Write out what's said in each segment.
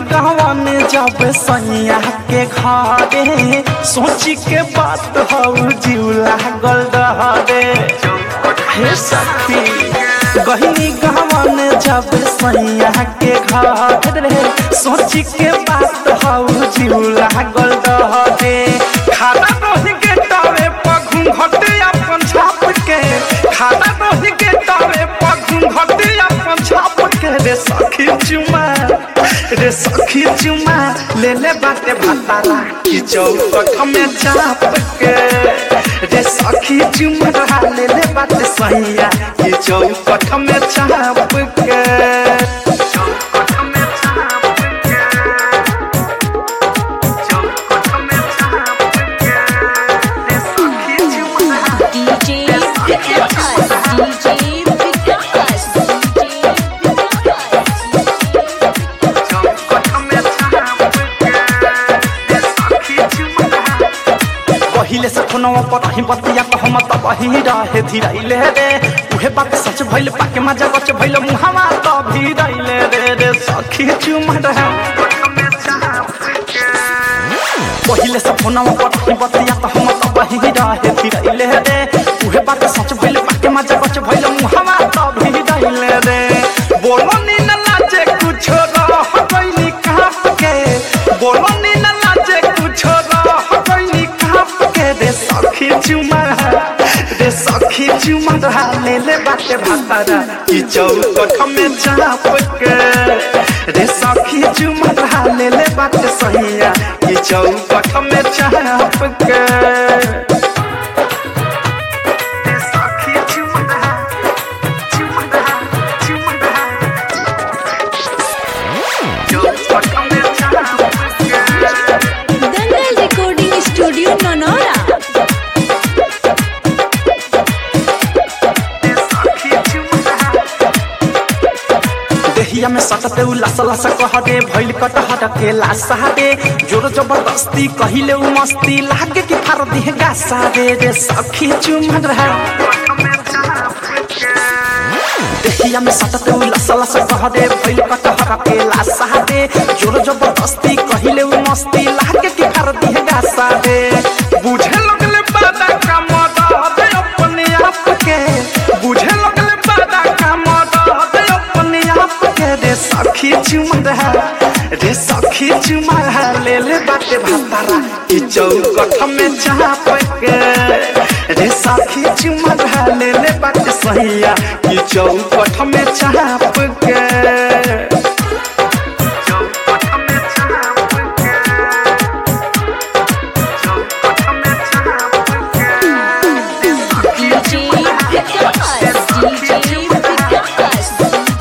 गवन जब सैया के घरे सोची के बात हौ जीवला गल दहरे हे सखी गहनी गवन जब सैया के घरे सोची के बात हौ जीवला गल दहरे खाना रही के तावे पघुम घटे अपन छाप के खाना रही के तावे पघुम घटे अपन छाप के रे सखी चुमा रे सखी चुमा ले ले बाटे भातारा की चौकट में चाप के रे सखी चुमा ले ले बाटे सैया की चौकट में चाप के चौकट में चाप के चौकट में चाप के रे सखी चुमा DJ Vikas, DJ Vikas, पहिले से फोनवा पर ही बतिया तो हम तब ही रहे धीरैले रे उहे बात सच भइल पाके मजा बच भइल मुहावा तो भी रैले रे रे सखी चुमा रहे पहिले से फोनवा पर ही बतिया तो हम तब ही रहे धीरैले रे उहे बात सच भइल पाके मजा बच भइल मुहावा तो भी रैले रे बोलो नी न लाजे कुछ रह गइली काप के बोलो नी न लाजे कुछ रह गइली काप के रे सखी चुमा रे सखी चुमा ले ले बाटे भातारा की चौकट में चाप के रे सखी चुमा ले ले बाटे सहिया की चौकट में चाप के रे सखी चुमा चुमा चुमा चौकट में चाप के Dangal Recording Studio Nonora. देहिया में सटते उ लस लस कह दे भइल कटहर के लासा दे जोर जबरदस्ती कहिले उ मस्ती लागे कि फार दिहे गासा दे रे सखी चुमन रहा देहिया में सटते उ लस लस कह दे भइल कटहर के लासा दे जोर जबरदस्ती कहिले उ मस्ती लागे कि फार दिहे गासा दे बुझे लगले बादा का मदद अपने आप के बुझे लगले बादा का मदद अपने आप के रे सखी चुमा रहा रे सखी चुमा रहा ले ले बाटे भातारा की चौकट में चाप के रे सखी चुमा रहा ले ले बाटे सहिया की चौकट में चाप के चौकट में चाप के चौकट में चाप के रे सखी DJ Vikas, DJ Vikas,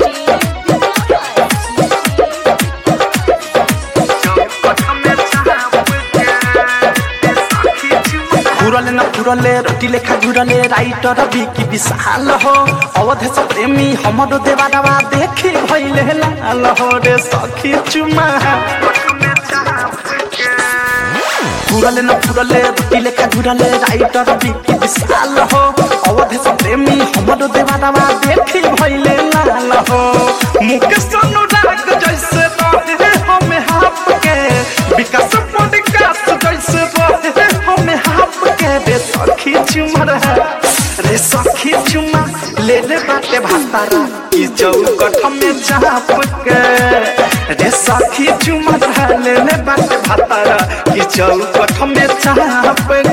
घुरले न घुरले रोटी लेखा घुरले राइटर बिकी विशाल हो अवधेश प्रेमी हमरो देवाडवा देखी भइले लाल हो रे सखी चुमा घुरले न घुरले रोटी लेखा घुरले राइटर बिकी विशाल हो अवधेश प्रेमी हमरो देवाडवा देखी भइले लाल हो मुकेश अनुराग जैसे रहे हमें हाफ के विकास पॉडकास्ट जैसे रहे हमें हाफ के रे सखी चुमर है रे सखी चुमा ले ले बाटे भातारा ई चौकट में चाप के रे सखी चुमर है ले ले बाटे भातारा ई चौकट में चाप